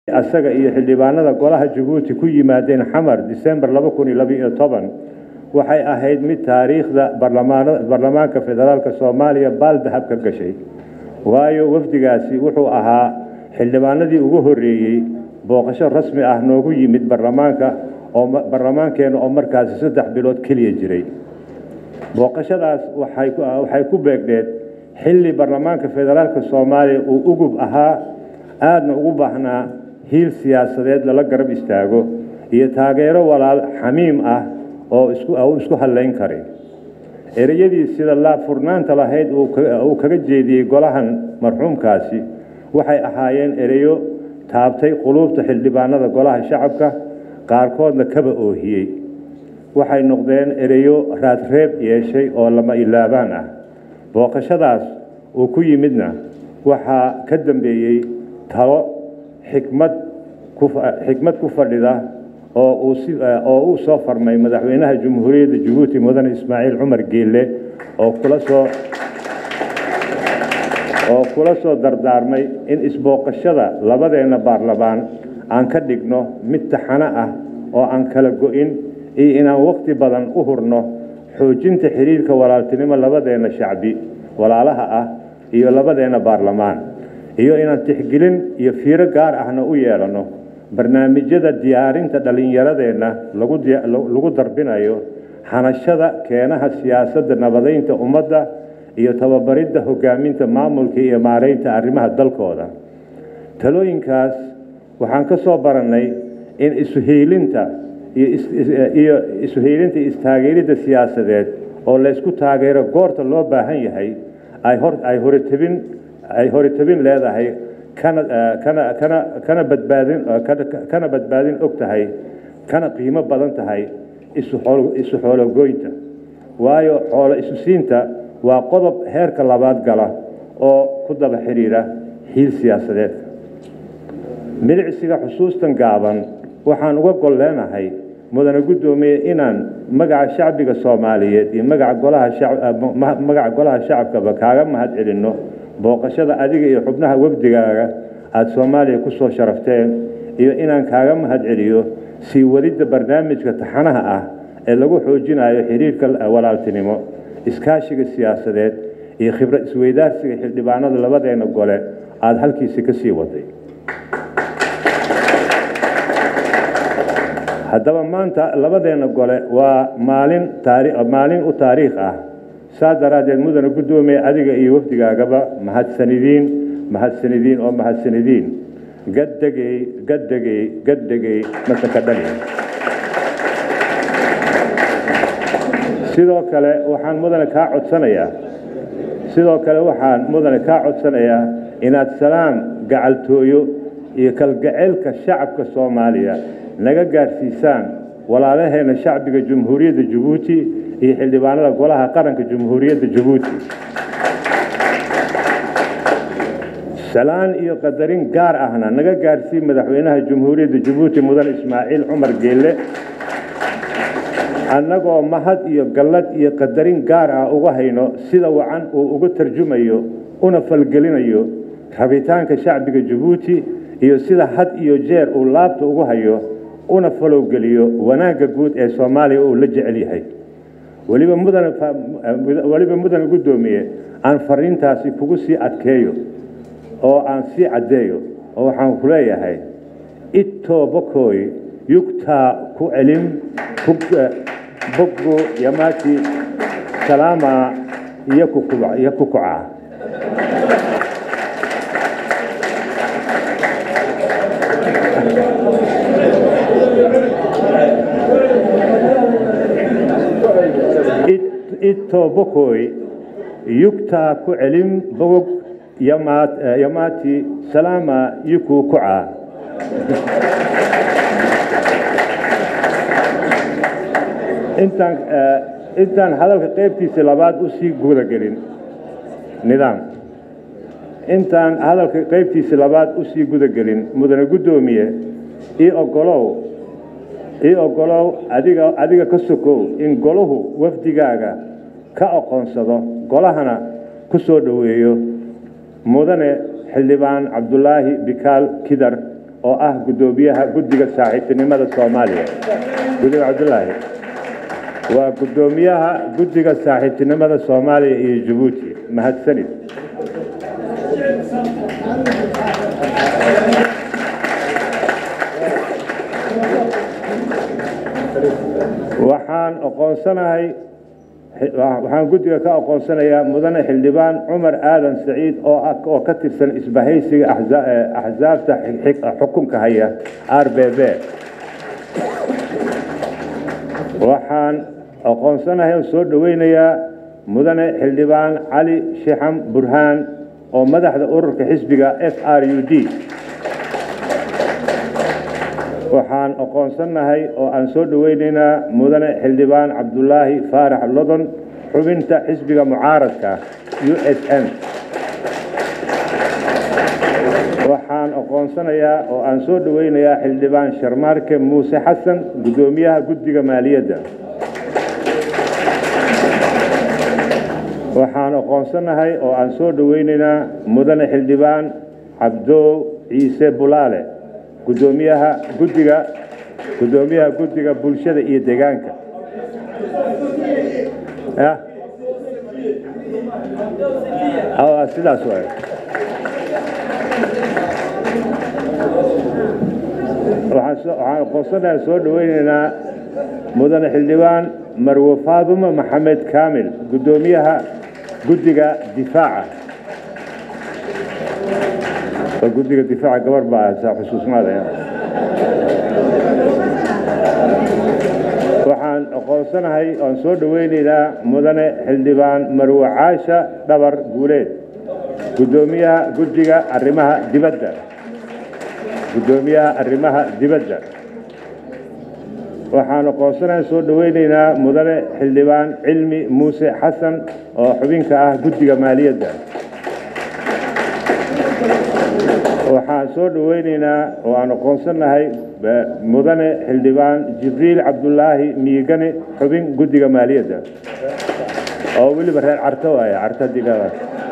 asaga iyo xildhibaanada golaha jabuuti ku yimaadeen xamar disembar waxay ahayd mid taariikhda baarlamaanka federaalk soomaaliya baaldahab ka gashay waayo wafdigaasi wuxuu ahaa xildhibaanadii ugu horeeyey booqasho rasmi ah noogu yimid baarlamaanka oo baarlamaankeena oo markaasi saddex bilood keliya jiray booqashadaas waxay ku beegneed xilli baarlamaanka federaalk soomaaliya uu ugub ahaa aadna ugu baahnaa hiil siyaasadeed lala garab istaago iyo taageero walaal xamiim ah oo isku hadlayn karay ereyadii sida laabfurnaanta lahayd uu kaga jeediyey golahan marxuumkaasi waxay ahaayeen ereyo taabtay quluubta xildhibaanada golaha shacabka qaarkoodna kaba oohiyey waxay noqdeen ereyo raadreeb yeeshay oo lama ilaabaan ah booqashadaas uu ku yimidna waxaa ka dambeeyey talo xikmad xikmad ku fadhida oo uu soo farmay madaxweynaha jamhuuriyadda jabuuti mudane ismaaciil cumar geelle oo kula soo oo kula soo dardaarmay in isbooqashada labadeenna baarlamaan aan ka dhigno mid taxano ah oo aan kala go-in iyo inaan waqti badan u hurno xoojinta xiriirka walaaltinimo labadeenna shacbi walaalaha ah iyo labadeenna baarlamaan iyo inaan tixgelin iyo fiiro gaar ahna u yeelanno barnaamijyada diyaarinta dhallinyaradeenna lagu darbinayo hanashada keenaha siyaasadda nabadaynta ummadda iyo tababaridda hogaaminta maamulka iyo maaraynta arrimaha dalkooda talooyinkaas waxaan ka soo barannay in isuhiilinta iyo isuhiilinta istaageeridda siyaasadeed oo laysku taageero goorta loo baahan yahay ay horetabin ay horetabin leedahay kana badbaadin og tahay kana qiimo badan tahay isu xoologoynta waayo xoolo isusiinta waa qodob heerka labaad gala oo ku daba xidhiira xiil siyaasadeedka milicsiga xusuustan gaaban waxaan uga gol leenahay mudane guddoomiye inaan magaca shacbiga soomaaliyeed iyo magaca golaha shacabkaba kaaga mahad celinno booqashada adiga iyo xubnaha wafdigaaga aada soomaaliya ku soo sharafteen iyo inaan kaaga mahad celiyo sii wadidda barnaamijka taxanaha ah ee lagu xoojinayo xiriirka walaaltinimo iskaashiga siyaasadeed iyo khibrad isweydaarsiga xildhibaanada labadeenna gole aada halkiisi ka sii waday haddaba maanta labadeenna gole waa maalin maalin u taariikh ah saa daraaddeed mudane guddoomiye adiga iyo wafdigaagaba mahadsanidiin mahadsanidiin oo mahadsanidiin gaddegey gaddegey gaddegey masanka dhali sidoo kale waxaan mudane kaa codsanayaa sidoo kale waxaan mudane kaa codsanayaa inaad salaam gacaltooyo iyo kalgaceylka shacabka soomaaliya naga gaadhsiisaan walaalaheenna shacbiga jamhuuriyadda jabuuti iyo xildhibaanada golaha qaranka jamhuuriyadda jabuuti salaan iyo qadarin gaar ahna naga gaadhsii madaxweynaha jamhuuriyadda jabuuti mudane ismaaciil cumar geelle annagoo mahad iyo gallad iyo qadarin gaar ah uga hayno sida wacan uu uga tarjumayo una falgelinayo rabitaanka shacbiga jabuuti iyo sida had iyo jeer uu laabta ugu hayo una falowgeliyo wanaagga guud ee soomaaliya uu la jecel yahay weliba mudane weliba mudane guddoomiye aan fariintaasi kugu sii adkeeyo oo aan sii caddeeyo oo waxaan ku leeyahay itoo bokoy yugtaa ku celin boggo yamaati salaama iyo kukuca itoo bokoy yugtaa ku celin bogog yamaati salaama yiku kuca intaan intaan hadalka qaybtiisa labaad usii gudagelin nidaam intaan hadalka qaybtiisa labaad usii gudagelin mudane guddoomiye ii ogolow ii ogolow adiga adiga ka sokow in golahu wafdigaaga ka aqoonsado golahana ku soo dhoweeyo mudane xildhibaan cabdulaahi bikaal kidar oo ah guddoomiyaha guddiga saaxiibtinimada soomaaliya guddiga cabdulaahi waa guddoomiyaha guddiga saaxiibtinimada soomaaliya iyo jabuuti mahadsanid waxaan aqoonsanahay waxaan guddiga ka aqoonsanayaa mudane xildhibaan cumar aadan saciid oo oo ka tirsan isbahaysiga axsaabta xukunka haya r b b waxaan aqoonsanahay oo soo dhoweynayaa mudane xildhibaan cali shixam burhaan oo madaxda ururka xisbiga f r u d waxaan aqoonsanahay oo aan soo dhoweynaynaa mudane xildhibaan cabdulaahi faarax lodon xubinta xisbiga mucaaradka u s n waxaan aqoonsanayaa oo aan soo dhoweynayaa xildhibaan sharmaarke muuse xasan guddoomiyaha guddiga maaliyadda waxaan aqoonsanahay oo aan soo dhoweynaynaa mudane xildhibaan cabdoow ciise bulaale gudoomiyaha guddiga guddoomiyaha guddiga bulshada iyo deegaanka sidaas waay waxaan aqoonsanaha soo dhoweynaynaa mudane xildhibaan marwe faadumo maxamed kaamil guddoomiyaha guddiga difaaca guddiga difaaca gabar baa saa xusuusnaadaya waxaan aqoonsanahay oan soo dhoweynaynaa mudane xildhibaan marwe caasha dhabar guuleed guddoomiyaha guddiga arrimaha dibadda guddoomiyaha arrimaha dibadda waxaan aqoonsanahay soo dhoweynaynaa mudane xildhibaan cilmi muuse xasan oo xubinka ah guddiga maaliyadda waxaan soo dhoweynaynaa oo aan aqoonsanahay mudane xildhibaan jibriil cabdulaahi miigane xubin guddiga maaliyadda oo weliba reer carto waaya carto digada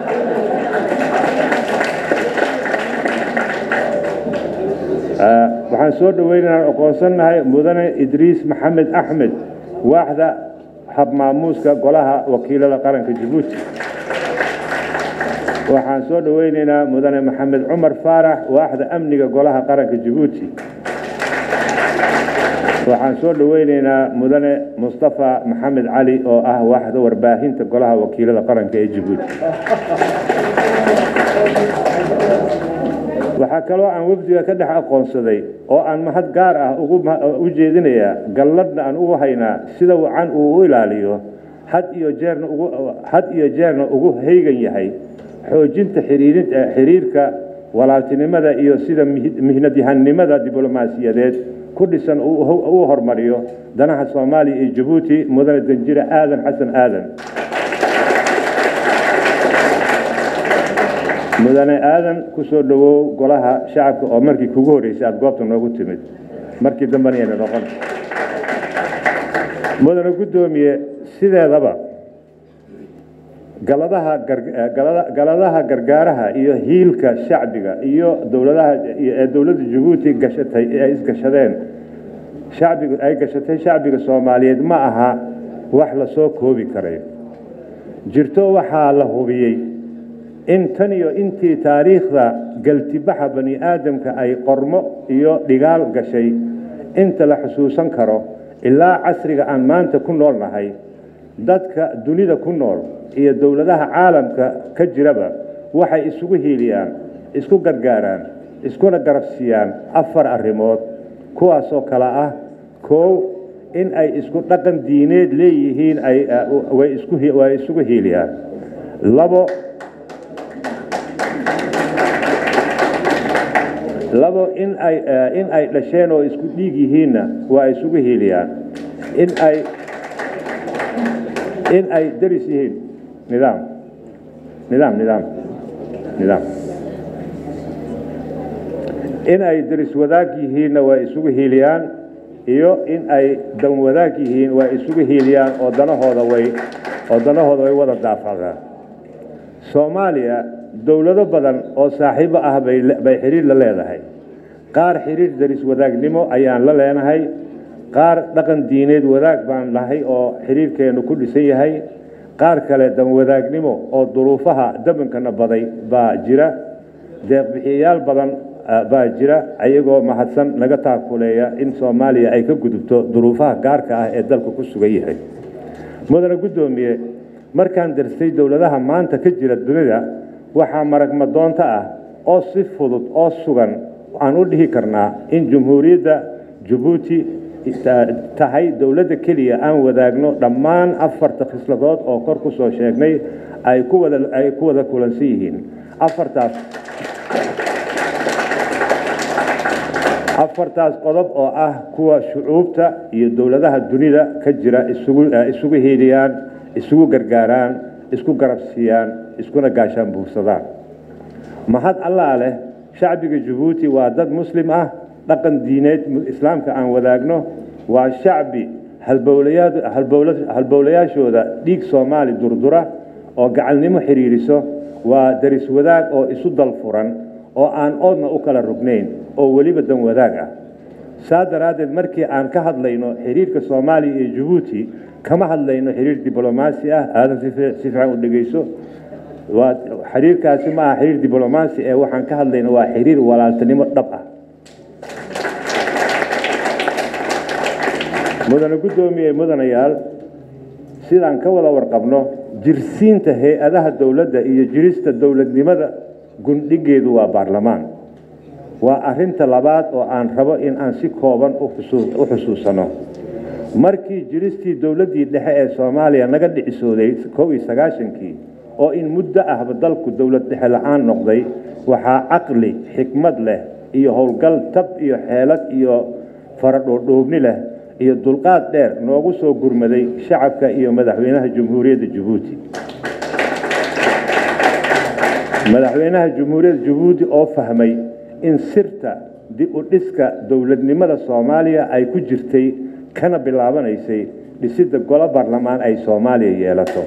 waxaan soo dhoweynaynaa aqoonsanahay mudane idriis maxamed axmed waaxda habmaamuuska golaha wakiilada qaranka jabuuti waxaan soo dhoweynaynaa mudane maxamed cumar faarax waaxda amniga golaha qaranka jabuuti waxaan soo dhoweynaynaa mudane mustafa maxamed cali oo ah waaxda warbaahinta golaha wakiilada qaranka ee jabuuti waxaa kaloo aan wafdiga ka dhex aqoonsaday oo aan mahad gaar ah u jeedinayaa galladna aan ugu haynaa sida wacan uu u ilaaliyo had iyo jeerna had iyo jeerna ugu haygan yahay xoojinta xiriirka walaaltinimada iyo sida mihnadyahanimada diblomaasiyadeed ku dhisan uu hormariyo danaha soomaaliya iyo jabuuti mudane danjire aadan xasan aadan mudane aadan ku soo dhowow golaha shacabka oo markii kugu horreysay aada goobta noogu timid markii dambena yayna noqon mudane guddoomiye sideedaba galadaha gargaaraha iyo hiilka shacbiga iyo dowladaha ee dowladda jabuuti gashatay ee ay isgashadeen shacbiga ay gashatay shacbiga soomaaliyeed ma aha wax la soo koobi karayo jirto waxaa la hubiyey in tan iyo intii taariikhda galtibaxa bani aadamka ay qormo iyo dhigaal gashay inta la xusuusan karo ilaa casriga aan maanta ku nool nahay dadka dunida ku nool iyo dowladaha caalamka ka jiraba waxay isugu hiiliyaan isku gargaaraan iskuna garabsiiyaan afar arrimood kuwaasoo kale ah koow in ay isku dhaqan diineed leeyihiin way isugu hiiliyaan labo labo in ay in ay dhasheen oo isku dhiig yihiinna waa isugu hiiliyaan in ay in ay daris yihiin nidaam nidaam nidaam nidaam in ay daris wadaag yihiinna waa isugu hiiliyaan iyo in ay dan wadaag yihiin waa isugu hiiliyaan oo danahooda way oo danahooda way wada daafacdaan soomaaliya dowlado badan oo saaxiibo ah bay xiriir la leedahay qaar xiriir daris wadaagnimo ayaan la leenahay qaar dhaqan diineed wadaag baan nahay oo xiriirkeennu ku dhisan yahay qaar kale dan wadaagnimo oo duruufaha dabankana baday baa jira deeqbixiyayaal badan baa jira ayagoo mahadsan naga taakuleeya in soomaaliya ay ka gudubto duruufaha gaarka ah ee dalka ku sugan yahay mudane guddoomiye markaan darsay dowladaha maanta ka jira dunida waxaa maragmadoonto ah oo si fudud oo sugan aan u dhihi karnaa in jumhuuriyadda jabuuti tahay dowladda keliya aan wadaagno dhammaan afarta khisladood oo kor ku soo sheegnay ay ku wada ay ku wada kulansan yihiin afartaas afartaas qodob oo ah kuwa shucuubta iyo dowladaha dunida ka jira isugu isugu hiiliyaan isugu gargaaraan isku garabsiiyaan iskuna gaashaan buursadaan mahad allaa leh shacbiga jabuuti waa dad muslim ah dhaqan diineed islaamka aan wadaagno waa shacbi halbowlayaashooda dhiig soomaali durdura oo gacalnimo xidhiiriso waa daris wadaag oo isu dal furan oo aan oodna u kala rugnayn oo weliba dan wadaag ah saa daraaddeed markii aan ka hadlayno xiriirka soomaaliya iyo jabuuti kama hadlayno xiriir diblomaasi ah aadan si fiican u dhegeyso waa xiriirkaasi ma aha xiriir diblomaasi ee waxaan ka hadlayno waa xiriir walaaltinimo dhab ah mudane guddoomiye mudanayaal sidaan ka wada warqabno jirsiinta hay-adaha dowladda iyo jirista dowladnimada gundhigeedu waa baarlamaan waa arinta labaad oo aan rabo in aan si kooban u xusuusano markii jiristii dowladdii dhexe ee soomaaliya naga dhicisooday kow iyo sagaashankii oo in muddo ahba dalku dowlad dhexe la-aan noqday waxaa caqli xikmad leh iyo howlgal tab iyo xeelad iyo faradhoodhoobni leh iyo dulqaad dheer noogu soo gurmaday shacabka iyo madaxweynaha jamhuuriyadda jabuuti madaxweynaha jamhuuriyadda jabuuti oo fahmay in sirta dib u dhiska dowladnimada soomaaliya ay ku jirtay kana bilaabanaysay dhisidda golo baarlamaan ay soomaaliya yeelato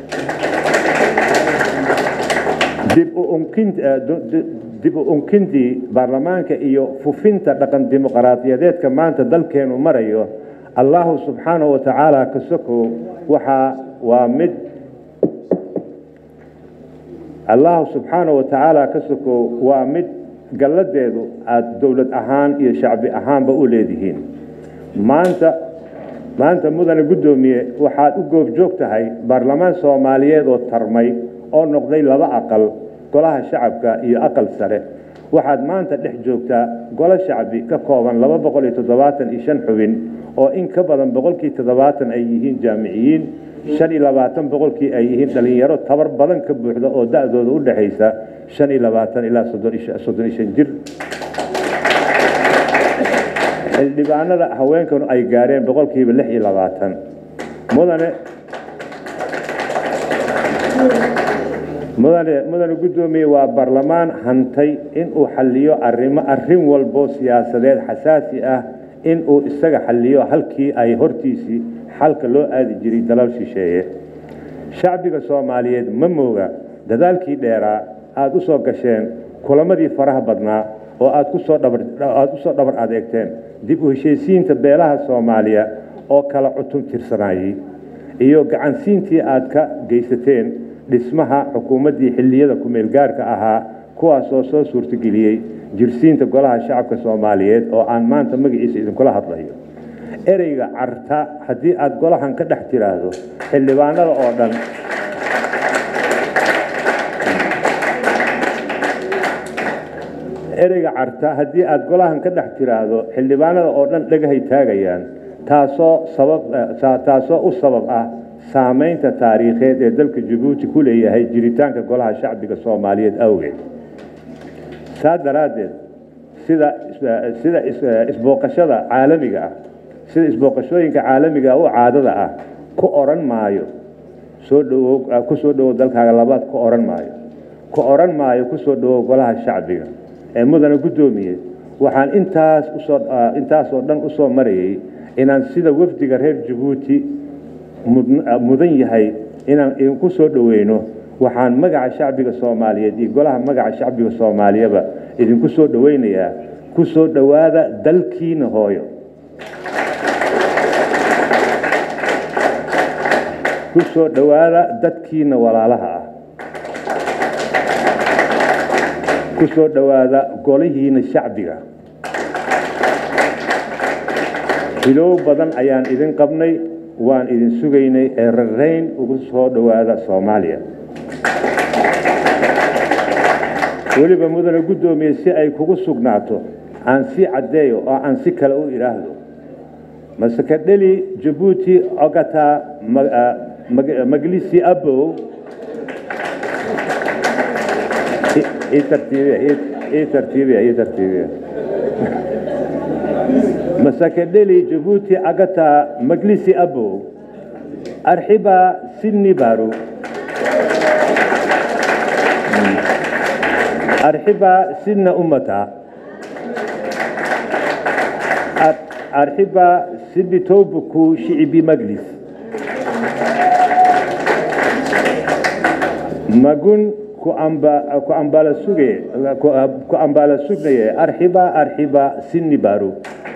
dib u unkintii baarlamaanka iyo fufinta dhaqan dimuqraadiyadeedka maanta dalkeenu marayo allahu subxaanahu wa tacaala ka sokow waxaa waa mid allahu subxaanahu wa tacaala ka sokow waa mid galladeedu aada dowlad ahaan iyo shacbi ahaanba u leedihiin maanta maanta mudane guddoomiye waxaad u goobjoog tahay baarlamaan soomaaliyeed oo tarmay oo noqday laba aqal golaha shacabka iyo aqal sare waxaad maanta dhex joogtaa golo shacbi ka kooban laba boqol iyo toddobaatan iyo shan xubin oo in ka badan boqolkii toddobaatan ay yihiin jaamiciyiin shan iyo labaatan boqolkii ay yihiin dhallinyaro tabar badan ka buuxda oo da-dooda u dhexaysa shan iyo labaatan ilaa soddon iyo shan jir xildhibaanada haweenkanu ay gaareen boqolkiiba lix iyo labaatan mudane mudane mudane guddoomiye waa baarlamaan hantay inuu xalliyo arrimo arrin walbo siyaasadeed xasaasi ah inuu isaga xalliyo halkii ay hortiisii xalka loo aadi jiray dalal shisheeye shacbiga soomaaliyeed ma mooga dadaalkii dheeraa aada u soo gasheen kulamadii faraha badnaa oo aad kusoo dhabaad u soo dhabar adeegteen dib u heshiisiinta beelaha soomaaliya oo kala cutub tirsanayay iyo gacansiintii aad ka geysateen dhismaha xukuumaddii xilliyada ku-meelgaarka ahaa kuwaasoo soo suurtageliyey jirsiinta golaha shacabka soomaaliyeed oo aan maanta magaciisa idinkula hadlayo ereyga carta haddii aad golahan ka dhex tiraahdo xildhibaanada oo dhan ereyga carta haddii aad golahan ka dhex tiraahdo xildhibaanada oo dhan dhagahay taagayaan taasoo sabab taasoo u sabab ah saamaynta taariikheed ee dalka jabuuti ku leeyahay jiritaanka golaha shacbiga soomaaliyeed awgeed saa daraaddeed sida sida isbooqashada caalamiga ah sida isbooqashooyinka caalamiga u caadada ah ku oran maayo soo dhawow ku soo dhawow dalkaaga labaad ku oran maayo ku oran maayo ku soo dhawow golaha shacbiga ee mudane guddoomiye waxaan intaas usoo intaasoo dhan u soo marayay inaan sida wafdiga reer jabuuti mudan yahay inaan idinku soo dhoweyno waxaan magaca shacbiga soomaaliyeed iyo golaha magaca shacbiga soomaaliyaba idinku soo dhoweynayaa ku soo dhowaada dalkiina hooyo ku soo dhowaada dadkiina walaalaha ah ku soo dhowaada golihiina shacbiga hilow badan ayaan idin qabnay waan idin sugaynay ee rarayn ugu soo dhowaada soomaaliya weliba mudane guddoomiye si ay kugu sugnaato aan sii caddeeyo oo aan si kale u idhaahdo masakadheli jabuuti ogata maglisi abow ii tartiibiya ii tartiibiya ii tartiibiya masakadheli jabuuti agata maglisi abow arxiba sinni baru arxiba sinna ummata arxiba sinni towbuku shicibi maglis magun ku ambala suge ku ambala sugnaye arxiba arxiba sinni baru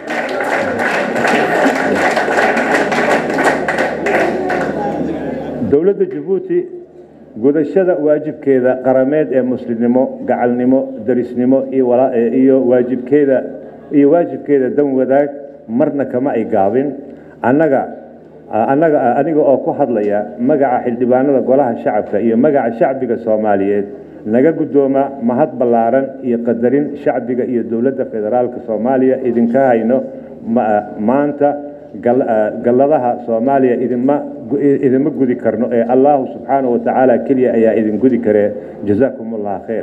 dowladda jabuuti gudashada waajibkeeda qarameed ee muslimnimo gacalnimo darisnimo iyo waajibkeeda iyo waajibkeeda dan wadaag marna kama ay gaabin annaga annaga aniga oo ku hadlaya magaca xildhibaanada golaha shacabka iyo magaca shacbiga soomaaliyeed naga guddooma mahad ballaaran iyo qadarin shacbiga iyo dowladda federaalka soomaaliya idinka hayno maanta galladaha soomaaliya idinma idinma gudi karno ee allahu subxaanahu wa tacaala keliya ayaa idin gudi karee jazaakum allah khayr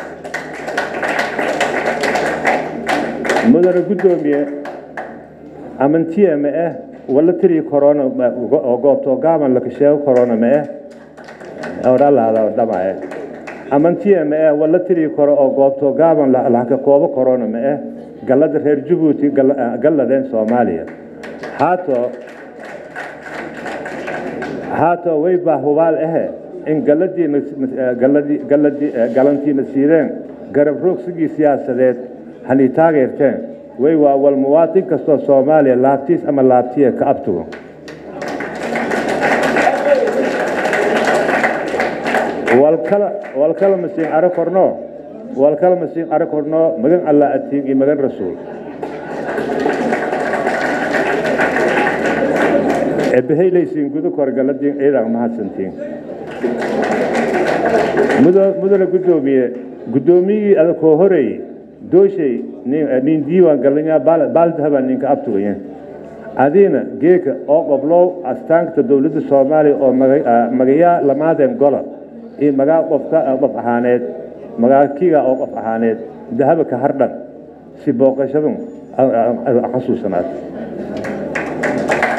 mudane guddoomiye amantiya ma ah wala tiri corona oo goobto gaaban laka sheego corona ma ah odhalaada dhamae amantiya ma ah wala tiri koro oo goobto gaaban laka koobo corona ma ah gallada reer jabuuti galladeen soomaaliya haato haato way baa hubaal ahe in galladiina galladii galladii galantiina siideen garab roogsigii siyaasadeed hani taageerteen way waa wal muwaatin kastoo soomaaliya laabtiis ama laabtiya ka abtugo walkala walkala masiin ara korno walkala masiin ara korno magan allah atiin iyo magan rasuul eebahaylaysiin gudu kor galadiin ciidan mahadsantiin mudane guddoomiye guddoomiyigii adakoo horeey dooshay nin diiwaan galanyaa baaldahabaa ninka abtugaya adiina geeka oo qoblow astaanka dowladda soomaaliya oo magayaa lamaadeen gola iyo magaa qofka qof ahaaneed magaakiga oo qof ahaaneed dahaba ka hardhan si booqashadun xasuusanaad